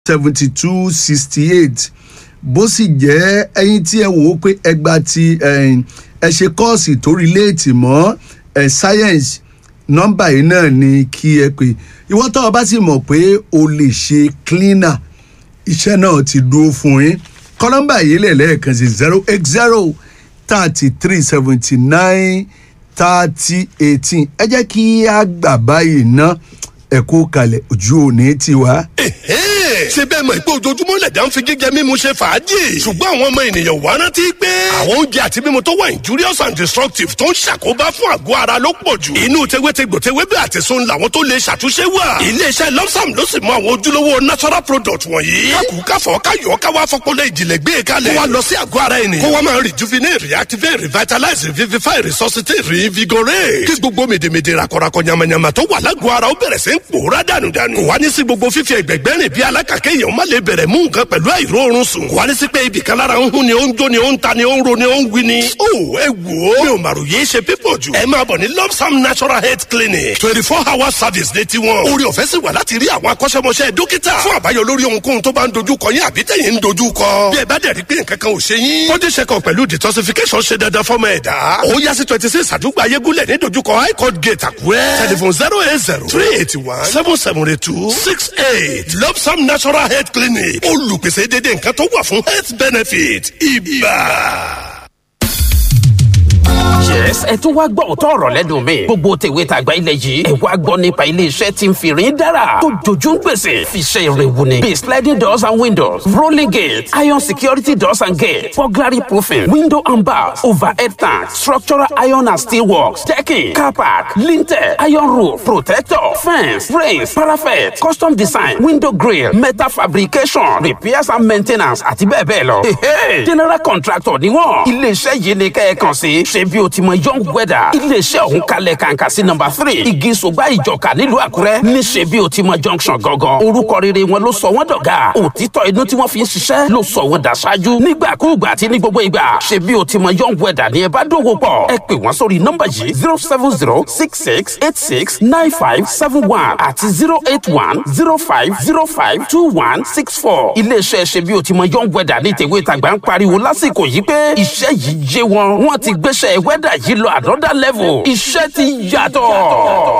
seventy two sixty eight bó sì jẹ́ ẹyin tí ẹ wò ó pé ẹgbà tí ẹ ṣe kọ́ọ̀sì tó relate mọ́ ẹ science nọ́mbà yìí náà ni kí ẹ pè ìwọ́n tó o bá sì mọ̀ pé o lè ṣe cleaner iṣẹ́ náà ti dúró fún yín kọ́ nọ́mbà yìí lẹ̀ lẹ́ẹ̀kan sí zero eight zero thirty three seventy nine thirty eighteen ẹ jẹ́ kí a gbà báyìí ná ẹ̀kú kalẹ̀ ojú òní tiwa. ṣé bẹ́ẹ̀ mọ̀ pé ojoojúmọ́ lẹ̀dá ń fi jíjẹ mímu ṣe fàájì ṣùgbọ́n àwọn ọmọ ènìyàn wá rántí pé àwọn oúnjẹ àti mímu tó wà injurious and destructive tó ń ṣàkóbá fún àgọ́ ara ló pọ̀ jù inú tewétegbò tewébẹ̀ àti sun làwọn tó lè ṣàtúnṣe wà iléeṣẹ́ lọ́sàm ló sì mọ àwọn ojúlówó natural product wọ̀nyí kákùúkáfọ̀ káyọ̀ káwá fọpọlọ ìjìnlẹ̀ gbé e kalẹ̀ kó wa lọ sí àgọ́ ara ènìyàn kó wa máa rejuvenate reactivate revitalize revivify resuscitate reinvigorate kí gbogbo mèdèmèdè rakọrakọ yamayama tó wà lágọ̀ọ́ ara ó bẹ̀rẹ̀ sí ń pòórá dànùdànù kò wá ní sí gbogbo fífi ẹgbẹ̀gbẹ́ rìn bí alákàkẹ́ èèyàn má lè bẹ̀rẹ̀ mú nǹkan pẹ̀lú àìróorun sùn kò wá ní sí pé ibì kan lára ń hún ni ó ń jó ni ó ń ta ni ó ń ro ni ó ń wí ni. ó ẹ wò ó mi ò màrò yéé ṣe pípọ̀ jù ẹ máa bọ̀ ní lopsam natural health clinic twenty four hour service ní tiwọn orí ọ̀fẹ́ sì wà láti rí àwọn akọ́ṣẹ́mọṣẹ́ dókítà fún àbáyọ lórí ohunkóhun tó bá ń dojú kọ yín àbí tẹ̀yìn ń dojú kọ bí ẹ bá dẹ̀ rí pé nǹkan kan ò ṣe yín body check up pẹ̀lú detoxification ṣe dandan fọ́mọ ẹ̀dá ó yá sí twenty six àdúgbò ayégúnlẹ̀ ní dojúkọ high court gate àkúrẹ́ telephone zero eight zero three eighty one seven seven eight two six eight lopsam natural health clinic olùpèsè dédé nǹkan tó wà fún health benefit ibà yes ẹ tún wá gbọ́ òótọ́ ọ̀rọ̀ lẹ́nu mi gbogbo tèwe tàgbà ilẹ̀ yìí ẹ wá gbọ́ nípa iléeṣẹ́ tí ń fìrín dára tó jojú ń gbèsè fi ṣe ìrèwù ni bíi sliding doors and windows rolling gates iron security doors and gates burglary proofing window and bars overhead tanks structural iron and steel works decking car park lintel iron roof protector fence rails parapet custom design window grill metal fabrication repairs and maintenance àti bẹ́ẹ̀ bẹ́ẹ̀ lọ. general contractor ni wọ́n iléeṣẹ́ yìí ni kẹ́ ẹ kàn sí ṣe bí o ti mọ young weather iléeṣẹ́ ọ̀hún kalẹ̀ kàǹkà sí nọmba three igi sògbà ìjọka nílùú àkúrẹ́ níṣẹ́ bí o ti mọ junction gangan orúkọ rere wọn ló sọ wọ́n dọ̀gá òtítọ́ inú tí wọ́n fi ń ṣiṣẹ́ ló sọ wọ́n dàṣáájú nígbàkúùgbà àti ní gbogbo ìgbà ṣe bí o ti mọ young weather ni ẹ bá dòwò pọ̀ ẹ pè wọ́n sórí nọmba yìí zero seven zero six six eight six nine five seven one àti zero eight one zero five zero five two one six four iléeṣẹ́ ṣe bí o ti mọ young weather ní tèwé tàgbà ń pariwo lásìkò yìí pé iṣẹ́ yìí jẹ́ wọn wọ́n ti gbéṣẹ́ wẹ́dà yìí lọ àdọ́dá level iṣẹ́ ti yàtọ̀.